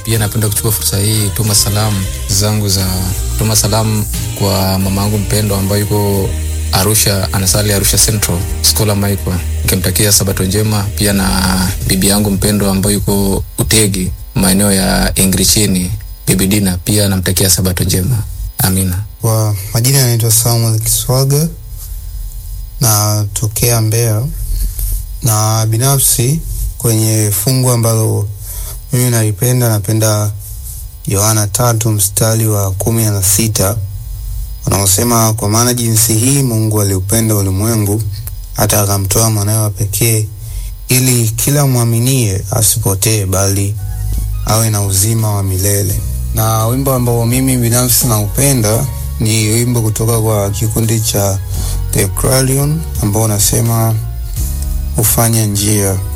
Pia napenda kuchukua fursa hii tuma salamu zangu za tuma salamu kwa mama yangu mpendwa ambayo yuko Arusha, anasali Arusha Central Skola Michael, nikimtakia sabato njema. Pia na bibi yangu mpendwa ambayo yuko Utegi maeneo ya Ingrichini, bibi Dina, pia namtakia sabato njema. Amina. Kwa majina yanaitwa Samuel Kiswaga natokea Mbeya, na binafsi kwenye fungu ambalo mimi nalipenda, napenda Yohana tatu mstari wa kumi na sita unaosema, kwa maana jinsi hii Mungu aliupenda ulimwengu hata akamtoa mwanawe wa pekee, ili kila mwaminie asipotee, bali awe na uzima wa milele. Na wimbo ambao mimi binafsi naupenda ni wimbo kutoka kwa kikundi cha The Clarion ambao unasema hufanya njia